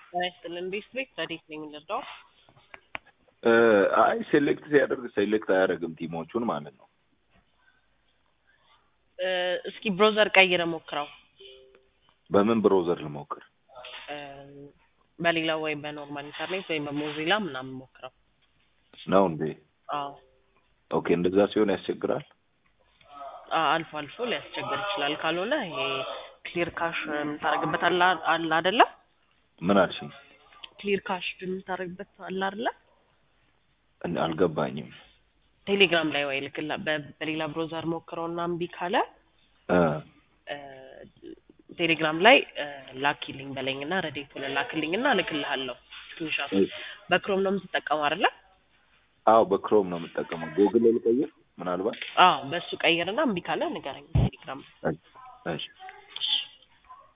ጤና ይስጥልን ዲስትሪክት ረዲት ነኝ ልርዳው? አይ ሴሌክት ሲያደርግ ሴሌክት አያደርግም ቲሞቹን ማለት ነው። እ፣ እስኪ ብሮዘር ቀይረ ሞክረው በምን ብሮዘር ልሞክር? እ፣ በሌላ ወይም በኖርማል ኢንተርኔት ወይም በሞዚላ ምናምን ሞክረው። ነው እንዴ? አዎ ኦኬ፣ እንደዛ ሲሆን ያስቸግራል። አ- አልፎ አልፎ ሊያስቸግር ይችላል። ካልሆነ ይሄ ክሊር ካሽ የምታደርግበት አለ አለ አይደለ? ምን አልሽኝ? ክሊር ካሽ የምታደርግበት አለ አይደለ? እን- አልገባኝም። ቴሌግራም ላይ ወይ ልክላ በ- በሌላ ብሮዘር ሞክረውና እምቢ ካለ እ፣ እ፣ ቴሌግራም ላይ እ፣ ላኪልኝ በለኝና ረዴት ብለህ ላክልኝና እልክልሃለሁ። ስክሪንሻት በክሮም ነው የምትጠቀመው አይደለ? አዎ በክሮም ነው የምጠቀመው። ጉግል ልቀይር ምናልባት። አዎ በእሱ ቀይርና እምቢ ካለ ንገረኝ ቴሌግራም እሺ፣ እሺ።